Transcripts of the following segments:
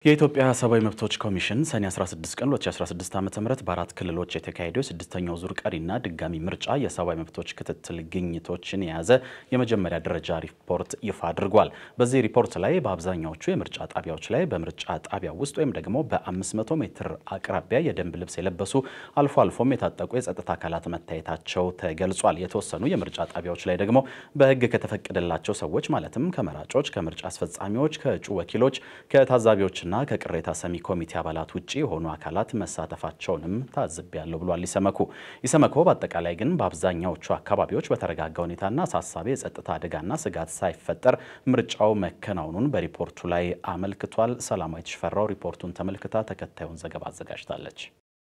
የኢትዮጵያ ሰብአዊ መብቶች ኮሚሽን ሰኔ 16 ቀን 2016 ዓ ም በአራት ክልሎች የተካሄደው የስድስተኛው ዙር ቀሪና ድጋሚ ምርጫ የሰብአዊ መብቶች ክትትል ግኝቶችን የያዘ የመጀመሪያ ደረጃ ሪፖርት ይፋ አድርጓል። በዚህ ሪፖርት ላይ በአብዛኛዎቹ የምርጫ ጣቢያዎች ላይ በምርጫ ጣቢያ ውስጥ ወይም ደግሞ በ500 ሜትር አቅራቢያ የደንብ ልብስ የለበሱ አልፎ አልፎም የታጠቁ የጸጥታ አካላት መታየታቸው ተገልጿል። የተወሰኑ የምርጫ ጣቢያዎች ላይ ደግሞ በሕግ ከተፈቀደላቸው ሰዎች ማለትም ከመራጮች፣ ከምርጫ አስፈጻሚዎች፣ ከእጩ ወኪሎች፣ ከታዛቢዎች ና ከቅሬታ ሰሚ ኮሚቴ አባላት ውጭ የሆኑ አካላት መሳተፋቸውንም ታዝቤያለሁ ብሏል ኢሰመኮ። ኢሰመኮ በአጠቃላይ ግን በአብዛኛዎቹ አካባቢዎች በተረጋጋ ሁኔታና አሳሳቢ የጸጥታ አደጋና ስጋት ሳይፈጠር ምርጫው መከናወኑን በሪፖርቱ ላይ አመልክቷል። ሰላማዊት ሽፈራው ሪፖርቱን ተመልክታ ተከታዩን ዘገባ አዘጋጅታለች።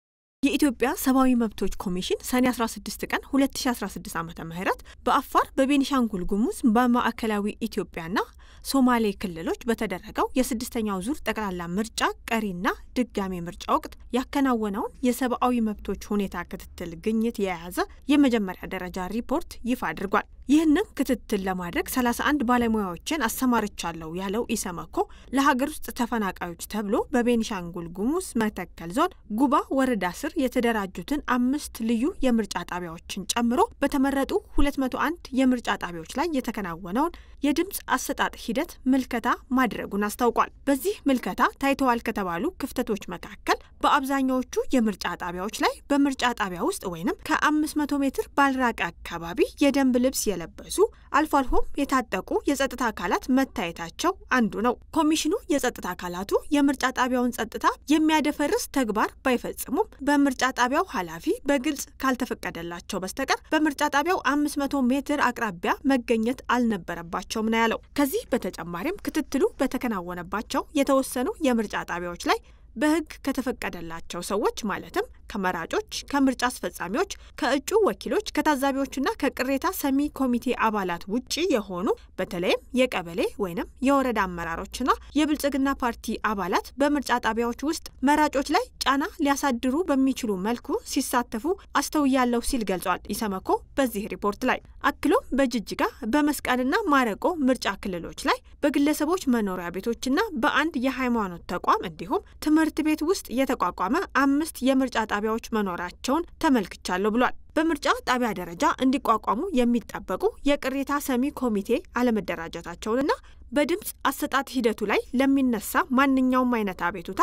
የኢትዮጵያ ሰብአዊ መብቶች ኮሚሽን ሰኔ 16 ቀን 2016 ዓ ም በአፋር በቤኒሻንጉል ጉሙዝ በማዕከላዊ ኢትዮጵያና ሶማሌ ክልሎች በተደረገው የስድስተኛው ዙር ጠቅላላ ምርጫ ቀሪና ድጋሜ ምርጫ ወቅት ያከናወነውን የሰብአዊ መብቶች ሁኔታ ክትትል ግኝት የያዘ የመጀመሪያ ደረጃ ሪፖርት ይፋ አድርጓል። ይህንን ክትትል ለማድረግ 31 ባለሙያዎችን አሰማርቻለሁ ያለው ኢሰመኮ ለሀገር ውስጥ ተፈናቃዮች ተብሎ በቤኒሻንጉል ጉሙዝ መተከል ዞን ጉባ ወረዳ ስር የተደራጁትን አምስት ልዩ የምርጫ ጣቢያዎችን ጨምሮ በተመረጡ 201 የምርጫ ጣቢያዎች ላይ የተከናወነውን የድምፅ አሰጣጥ ሂደት ምልከታ ማድረጉን አስታውቋል። በዚህ ምልከታ ታይተዋል ከተባሉ ክፍተቶች መካከል በአብዛኛዎቹ የምርጫ ጣቢያዎች ላይ በምርጫ ጣቢያ ውስጥ ወይንም ከ500 ሜትር ባልራቀ አካባቢ የደንብ ልብስ የለበሱ አልፎ አልፎም የታጠቁ የጸጥታ አካላት መታየታቸው አንዱ ነው። ኮሚሽኑ የጸጥታ አካላቱ የምርጫ ጣቢያውን ጸጥታ የሚያደፈርስ ተግባር ባይፈጽሙም በምርጫ ጣቢያው ኃላፊ በግልጽ ካልተፈቀደላቸው በስተቀር በምርጫ ጣቢያው 500 ሜትር አቅራቢያ መገኘት አልነበረባቸውም ነው ያለው። ከዚህ በተጨማሪም ክትትሉ በተከናወነባቸው የተወሰኑ የምርጫ ጣቢያዎች ላይ በሕግ ከተፈቀደላቸው ሰዎች ማለትም ከመራጮች፣ ከምርጫ አስፈጻሚዎች፣ ከእጩ ወኪሎች፣ ከታዛቢዎችና ከቅሬታ ሰሚ ኮሚቴ አባላት ውጪ የሆኑ በተለይም የቀበሌ ወይንም የወረዳ አመራሮችና የብልጽግና ፓርቲ አባላት በምርጫ ጣቢያዎች ውስጥ መራጮች ላይ ጫና ሊያሳድሩ በሚችሉ መልኩ ሲሳተፉ አስተውያለሁ ሲል ገልጿል ኢሰመኮ በዚህ ሪፖርት ላይ። አክሎም በጅጅጋ በመስቀልና ማረቆ ምርጫ ክልሎች ላይ በግለሰቦች መኖሪያ ቤቶችና በአንድ የሃይማኖት ተቋም እንዲሁም ትምህርት ቤት ውስጥ የተቋቋመ አምስት የምርጫ ጣቢያዎች መኖራቸውን ተመልክቻለሁ ብሏል። በምርጫ ጣቢያ ደረጃ እንዲቋቋሙ የሚጠበቁ የቅሬታ ሰሚ ኮሚቴ አለመደራጀታቸውንና በድምፅ አሰጣጥ ሂደቱ ላይ ለሚነሳ ማንኛውም አይነት አቤቱታ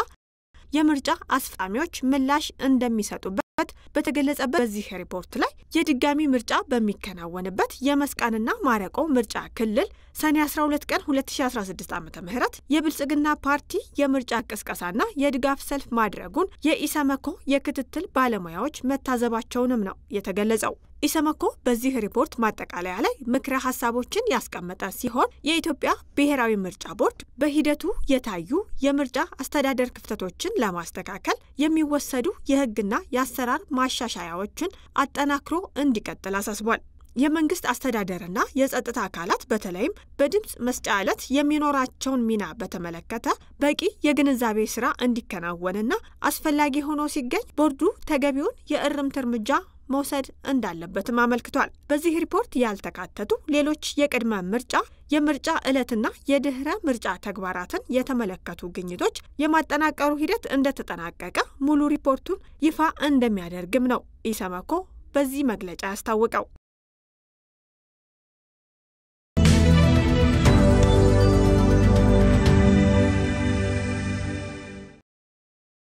የምርጫ አስፈጻሚዎች ምላሽ እንደሚሰጡበት በተገለጸበት በዚህ ሪፖርት ላይ የድጋሚ ምርጫ በሚከናወንበት የመስቃንና ማረቆ ምርጫ ክልል ሰኔ 12 ቀን 2016 ዓ ም የብልጽግና ፓርቲ የምርጫ ቅስቀሳና የድጋፍ ሰልፍ ማድረጉን የኢሰመኮ የክትትል ባለሙያዎች መታዘባቸውንም ነው የተገለጸው። ኢሰመኮ በዚህ ሪፖርት ማጠቃለያ ላይ ምክረ ሀሳቦችን ያስቀመጠ ሲሆን የኢትዮጵያ ብሔራዊ ምርጫ ቦርድ በሂደቱ የታዩ የምርጫ አስተዳደር ክፍተቶችን ለማስተካከል የሚወሰዱ የሕግና የአሰራር ማሻሻያዎችን አጠናክሮ እንዲቀጥል አሳስቧል። የመንግስት አስተዳደርና የጸጥታ አካላት በተለይም በድምፅ መስጫ ዕለት የሚኖራቸውን ሚና በተመለከተ በቂ የግንዛቤ ስራ እንዲከናወንና አስፈላጊ ሆኖ ሲገኝ ቦርዱ ተገቢውን የእርምት እርምጃ መውሰድ እንዳለበትም አመልክቷል። በዚህ ሪፖርት ያልተካተቱ ሌሎች የቅድመ ምርጫ የምርጫ ዕለትና የድህረ ምርጫ ተግባራትን የተመለከቱ ግኝቶች የማጠናቀሩ ሂደት እንደተጠናቀቀ ሙሉ ሪፖርቱን ይፋ እንደሚያደርግም ነው ኢሰመኮ በዚህ መግለጫ ያስታወቀው።